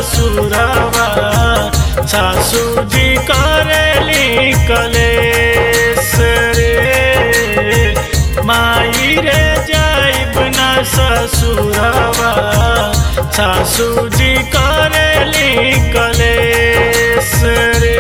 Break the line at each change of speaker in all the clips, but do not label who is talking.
ससुरवा सासू जी करेली कलेस रे माई रे जाइब ना ससुरवा सासू जी करेली कलेस रे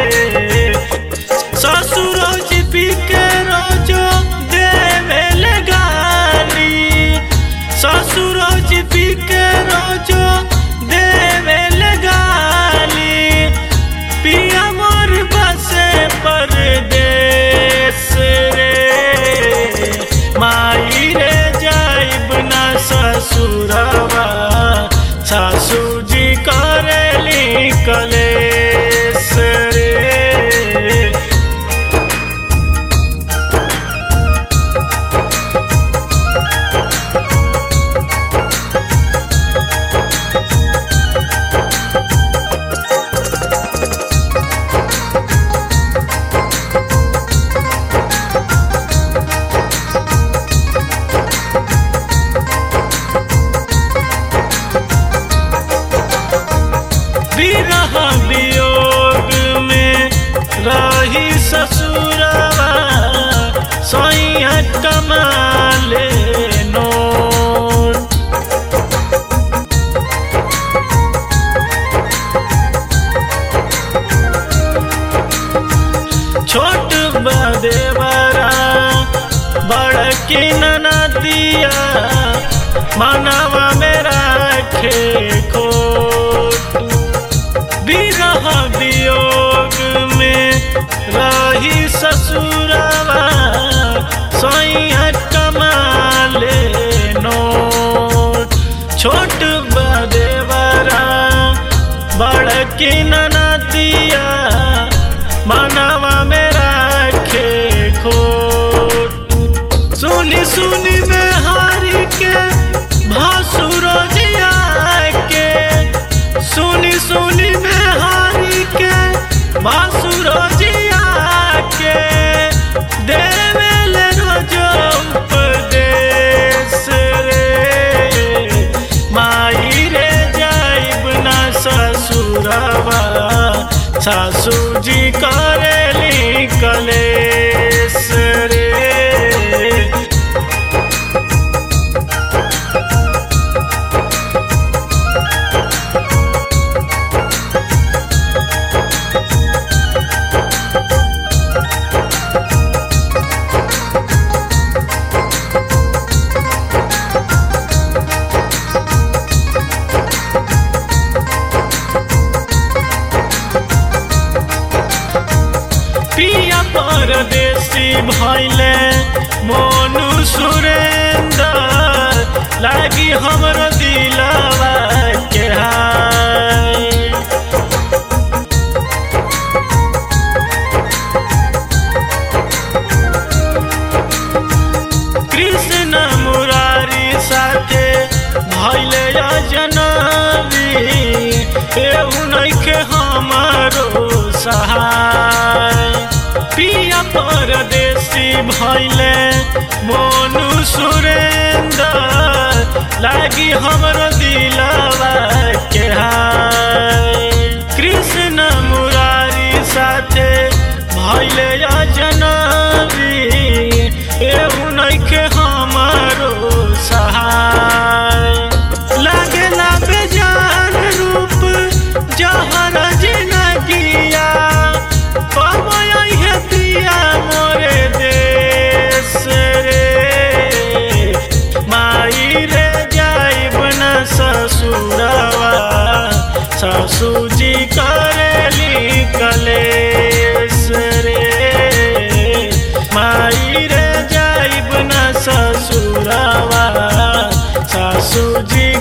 ससुर जी पी के रोजो देवेल गाली ससुर जी पी के रोजो देवेल गाली पिया मोर बसे परदेस रे माई रे जाइब ना ससुरवा सासू जी करेली कलेस रे विरह वियोग में रही ससुरवा सैया कमाले नोट छोट बदे बड़ा बड़ की नदिया मनवा में रखे खोट विरह वियोग में रही ससुरवा सैया कमाले नोट छोट बदे बड़ा बड़ की नदिया मनवा में रखे खोट सुनी सुनी में हारी के भासुरो जिया के सुनी सुनी में हारी के भासुरो जिया के देवेल रोजो उपदेश रे माई रे जाइब ना ससुरवा सासू जी करेली कलेस रे पिया परदेसी भैले मोनू सुरेंदर लागी हमरो दिलवा के हाय कृष्ण मुरारी साथे भैले जनवी एहू नइखे हमारो सहाय पिया परदेसी भैले मोनू सुरेंदर लागी हमरो दिलवा के हाय कृष्ण मुरारी साथे भैले जनवी एहू नइखे हमारो सहाय लागेला बेजान रूप जहर जिनगिया पवय है पिया मोरे देश रे माई रे जाइब न ससुरवा सासू जी करेली कलेस रे माई रे जाइब न ससुरवा सासू जी